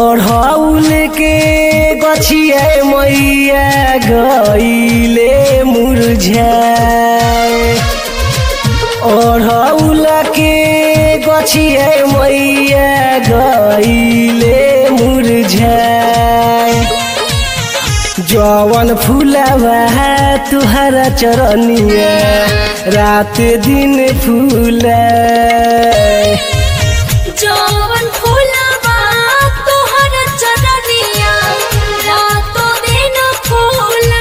ओढ़ौल के गछिया मैया गईले मुरझाए ओढ़ौल के गछिया मैया गईले मुरझाए जवन फूलवा तुहरा चरनिया रात दिन फूला जवन फूलवा तोहर चरनिया रातो दिन फूला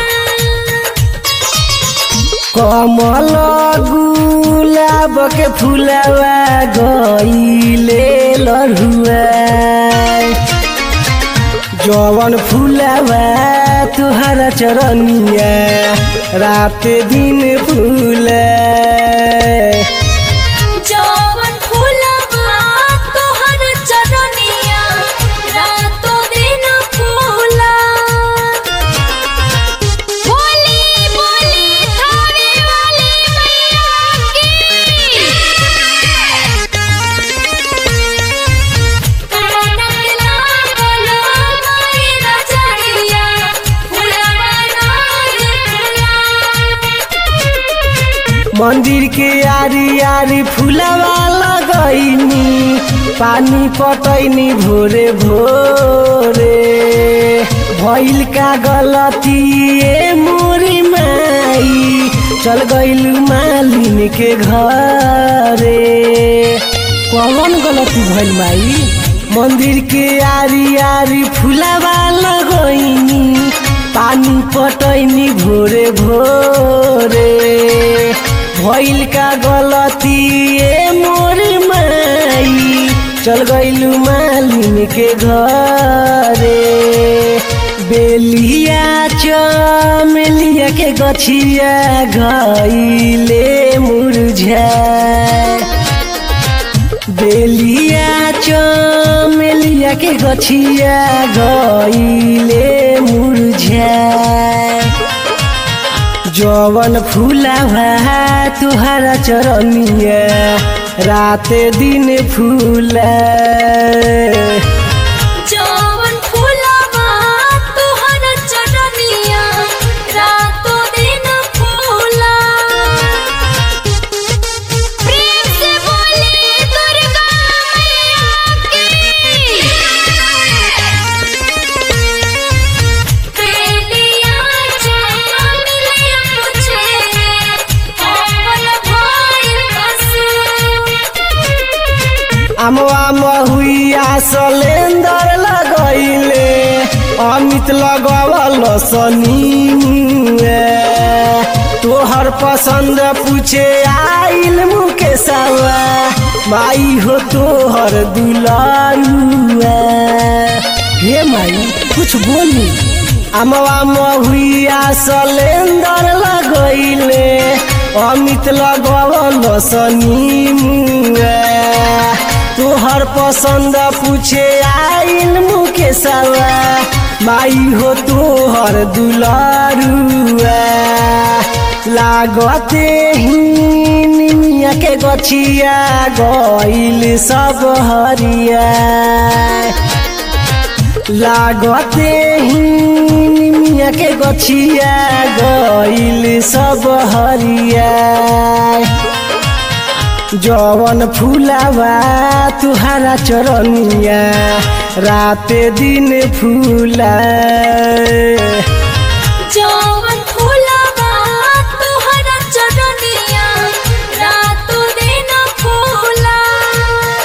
कमल गुलाब के फूलवा गईले लड़ुआ जवन फूलवा तुहरा चरनिया रात दिन फूला जवन फूलवा तोहर चरनिया रातो दिन फूला बोली बोली थाने वाली मैया की कनक लागल माई रचनिया फूलवा नाग फूला मंदिर के आरी आरी फूलवा लगैनी पानी पटैनी भोरे भोरे भइल का गलती ए मोरी माई चल गइल मालिन के घरे कौन गलती भइल माई मंदिर के आरी आरी फूलवा लगैनी पानी पटैनी भोरे भोरे भइल का गलती ए मोर माई चल गइलू मालिन के घरे बेलिया चमेलिया के गछिया गइले मुरझाए बेलिया चमेलिया के गछिया गईले मुरझाए जवन फूलवा तुहरा चरनिया रात दिन फूला जवन फूलवा तोहर चरनिया रातो दिन फूला प्रेम से बोली दुर्गा मैया की बेलिया चमेलिया पूछे कौन भइल कसूर अमवा महुआ सलेंदर लगैले अमित लगवल सनी तोहर पसंद पूछे आइल मुकेशवा माई हो तोहर दुलारुआ हे माई कुछ बोली अमवा महुआ सलेंदर लगैले अमित लगवल सनी तोहर पसंद पूछे आइल मुकेशवा माई हो तोहर दुलारुआ लागते ही निमिया के गछिया गइल सब हरिया लागते ही निमिया के गछिया गइल सब हरिया जवन फूलावा तुहारा चरनिया रात दिन फूला जो